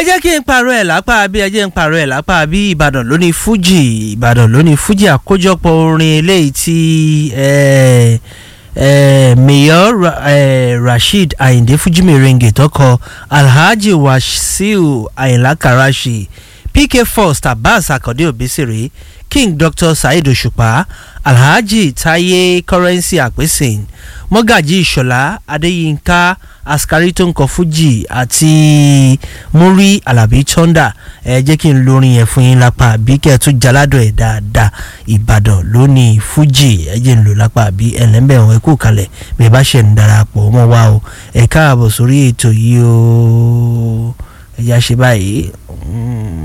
jẹ́ kí n parọ́ ẹ̀ lápá bí ẹ jẹ́ n parọ́ ẹ̀ lápá bí ìbàdàn lónìí fújì ìbàdàn lónìí fújì àkójọpọ̀ orin eléyìí tí eh, eh, mayor Ra, eh, rasheed ayinde fuji merengue tọkọ alhaji wasiu ayinla karashi pk first abbas akande obesere king dr saheed òṣùpá alhaji taye currency àpèsìn mọ́gàjì ìṣọ̀lá adéyínká askari tó ń kọ fújì àti múrí alábí tọ́ndà ẹ jẹ́ kí n lórin yẹn fún yín lápá àbí kẹ́ ẹ tún jaládọ̀ ẹ̀ dáadáa ìbàdàn lónìí fújì ẹ jẹ́ n lò lápá àbí ẹlẹ́mbẹ̀ wọn ẹ kú kalẹ̀ bí ẹ bá ṣe ń darapọ̀ mọ́ wa o ẹ káàbọ̀ sórí ètò yìí o ẹ yá ṣe báyìí. Mm.